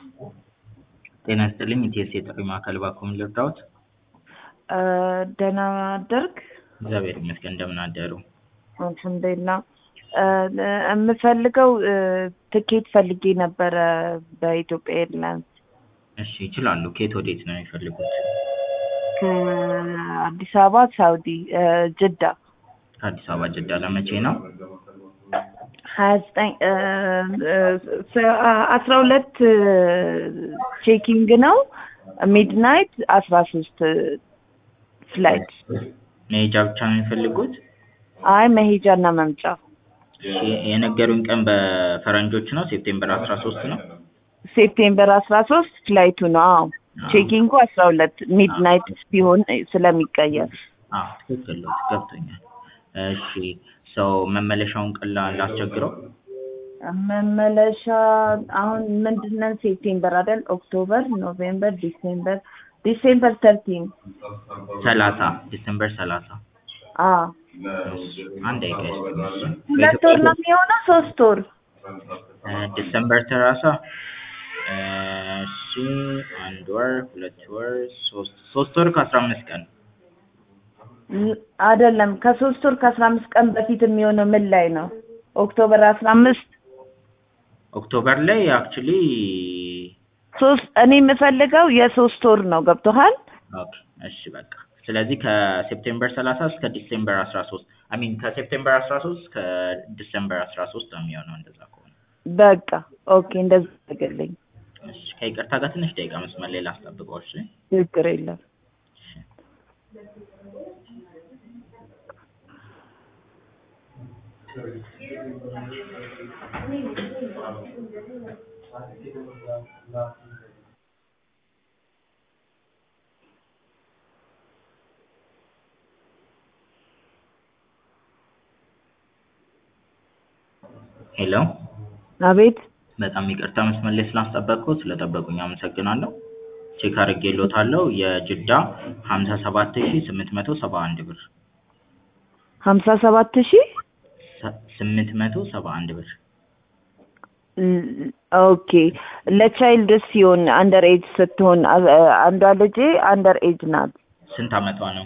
ጤና ይስጥልኝ ኢቲኤስ የጥሪ ማዕከል እባክዎ ምን ልርዳዎት? ደህና አደርክ? እግዚአብሔር ይመስገን እንደምን አደሩ? አልሐምዱሊላህ የምፈልገው ትኬት ፈልጌ ነበረ በኢትዮጵያ ኤርላይንስ እሺ ይችላሉ። ከየት ወዴት ነው የሚፈልጉት? ከአዲስ አበባ ሳውዲ ጅዳ ከአዲስ አበባ ጅዳ ለመቼ ነው? ሀያ ዘጠኝ አስራ ሁለት ቼኪንግ ነው ሚድናይት አስራ ሶስት ፍላይት መሄጃ ብቻ ነው የሚፈልጉት? አይ መሄጃ እና መምጫ እሺ የነገሩኝ ቀን በፈረንጆች ነው ሴፕቴምበር አስራ ሶስት ነው? ሴፕቴምበር አስራ ሶስት ፍላይቱ ነው። አዎ ቼኪንጉ አስራ ሁለት ሚድናይት ሲሆን ስለሚቀየር አዎ ትክክል ነው ገብቶኛል። እሺ ሰው መመለሻውን ቀን ላ- ላስቸግረው? መመለሻ አሁን ምንድነው ሴፕቴምበር አይደል? ኦክቶበር፣ ኖቬምበር፣ ዲሴምበር ዲሴምበር ተርቲን ሰላሳ ዲሴምበር ሰላሳ አዎ አንድ ደቂቃ ይስጡኝ እሺ። ሁለት ወር ነው የሚሆነው ሶስት ወር እ ዲሰምበር ሰላሳ እሺ አንድ ወር ሁለት ወር ሶስት ሶስት ወር ከአስራ አምስት ቀን ል- አይደለም ከሶስት ወር ከአስራ አምስት ቀን በፊት የሚሆነው ምን ላይ ነው? ኦክቶበር አስራ አምስት ኦክቶበር ላይ አክቹሊ ሶስት እኔ የምፈልገው የሶስት ወር ነው ገብቶሃል? ኦኬ እሺ በቃ ስለዚህ ከሴፕቴምበር ሰላሳ እስከ ዲሴምበር አስራ ሶስት አይ ሚን ከሴፕቴምበር አስራ ሶስት እስከ ዲሴምበር አስራ ሶስት ነው የሚሆነው እንደዛ ከሆነ በቃ ኦኬ እንደዛ አድርግልኝ እሺ ከይቅርታ ጋር ትንሽ ደቂቃ መስመር ላይ ላስጠብቀው እሺ ችግር የለም እሺ ሄሎ አቤት በጣም ይቅርታ መስመር ላይ ስላስጠበቅኩት ስለጠበቁኝ አመሰግናለሁ። ቼክ አድርጌልዎታለሁ የጅዳ ሀምሳ ሰባት ሺ ስምንት መቶ ሰባ አንድ ብር ሀምሳ ሰባት ሺህ ሰ- ስምንት መቶ ሰባ አንድ ብር ል- ኦኬ ለቻይልድ ሲሆን አንደር ኤጅ ስትሆን አ- አንዷ ልጄ አንደር ኤጅ ናት ስንት አመቷ ነው?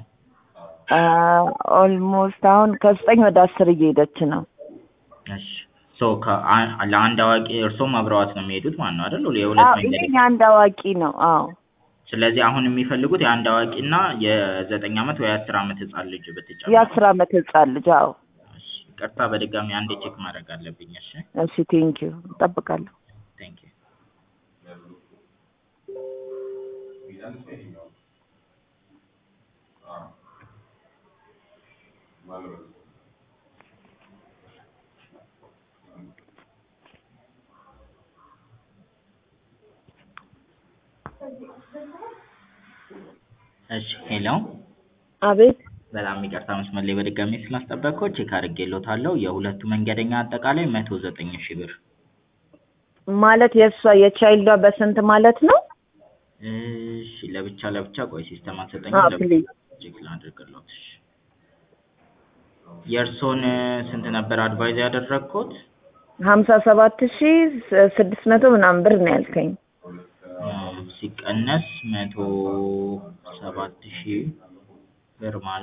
ኦልሞስት አሁን ከዘጠኝ ወደ አስር እየሄደች ነው እሺ ሶ ከአ- ለአንድ አዋቂ እርሶም አብረዋት ነው የሚሄዱት ማለት ነው አይደል? የሁለት አዎ መንገድ ይሄ የአንድ አዋቂ ነው አዎ ስለዚህ አሁን የሚፈልጉት የአንድ አዋቂ እና የዘጠኝ አመት ወይ አስር አመት ህጻን ልጅ ብትጨምር የአስር አመት ህጻን ልጅ አዎ እሺ ይቅርታ በድጋሚ አንዴ ቼክ ማድረግ አለብኝ እሺ እሺ ቴንኪዩ እጠብቃለሁ ቴንክ ዩ እሺ ሄሎ አቤት በጣም ይቅርታ መስመር ላይ በድጋሚ ስላስጠበቅኩት ቼክ አድርጌልዎታለሁ የሁለቱ መንገደኛ አጠቃላይ መቶ ዘጠኝ ሺህ ብር ማለት የእሷ የቻይልዷ በስንት ማለት ነው እሺ ለብቻ ለብቻ ቆይ ሲስተም አልሰጠኝ አዎ ፕሊዝ ቼክ ላድርግልዎት እሺ የእርሶን ስንት ነበር አድቫይዝ ያደረግኩት ሀምሳ ሰባት ሺህ ስድስት መቶ ምናምን ብር ነው ያልከኝ ሲቀነስ መቶ ሰባት ሺህ ብር ማለት